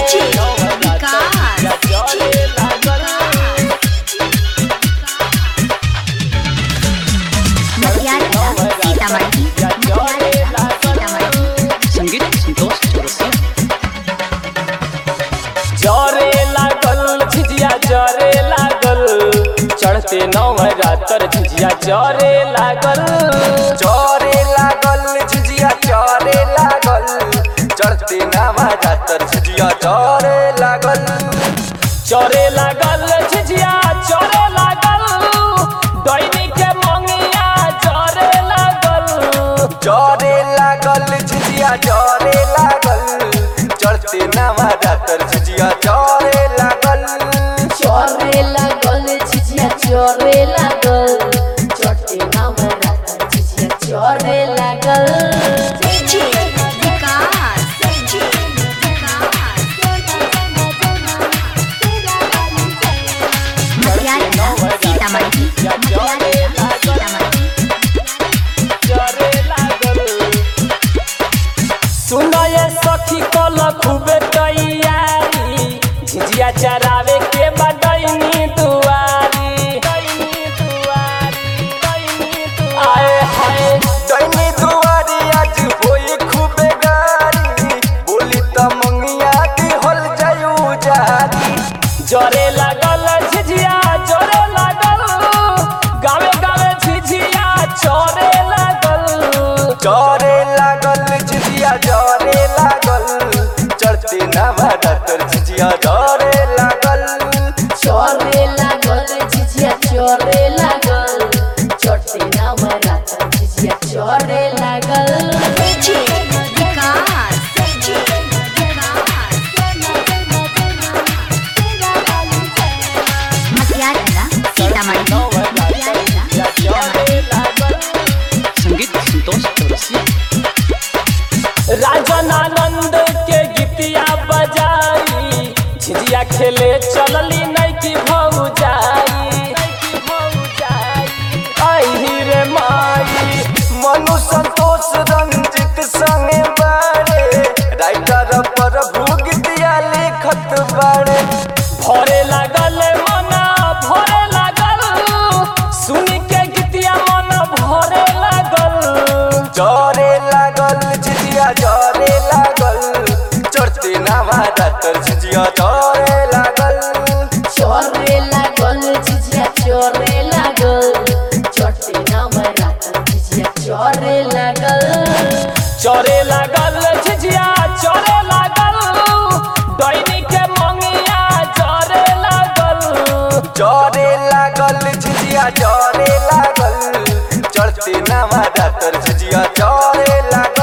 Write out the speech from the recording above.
DJ विकास चढ़े लागल मटियाला सीतामढ़ी मटियाला सीतामढ़ी संगीत संतोष चौरसिया जरे लागल झिझिया जरे लागल चढ़ते नवरात्र झिझिया जरे लागल चरे लागल झिझिया चरे लागल चढ़ते नामा जातर झिझिया चरे लागल चरे लागल झिझिया चरे लागल दैनी के मंगिया जरे लागल चरे लागल झिझिया चरे लागल चढ़ते नामा जातर झिझिया चरे लागल चोरे लागल झिझिया चोरे लागल चोटे नाम राता झिझिया चोरे लागल DJ विकास DJ विकास मटियाला सीतामढ़ी मटियाला सीतामढ़ी जरे लागल सुनय सखी कल खूबे तैयारी झिझिया चरावे के बडैनी दुआरी दैनी दुआरी दैनी दुआरी आए हाय दैनी दुआरी आज होई खूबे गारी बोली त मंगिया की होल जायू जारी जरे लागल झिझिया जरे लागल गावे गावे झिझिया चरे लागल चरे लागल झिझिया जरे लागल चढ़ते नामा जातर झिझिया जरे लागल चोरे लागल झिझिया चोरे लागल चोटे नाम राता झिझिया चोरे लागल DJ विकास DJ विकास मटियाला सीतामढ़ी मटियाला सीतामढ़ी संगीत संतोष चौरसिया राजन आनंद के गीतिया बजाई झिझिया खेले चलली नहीं की भौजाई आई रे माई मनु संतोष रंजित संगे बारे राइटर प्रभु गीतिया लिखत बारे भरे लागल मना भरे लागल सुन के गीतिया मन भरे लागल जरे लागल झिझिया जरे लागल चढ़ते नामा जातर झिझिया जरे लागल चोरे लागल झिझिया चोरे लागल चोटे नाम राता झिझिया चोरे लागल चरे लागल झिझिया चरे लागल दैनी के मंगिया जरे लागल जरे लागल झिझिया जरे लागल चढ़ते नामा जातर झिझिया जरे लागल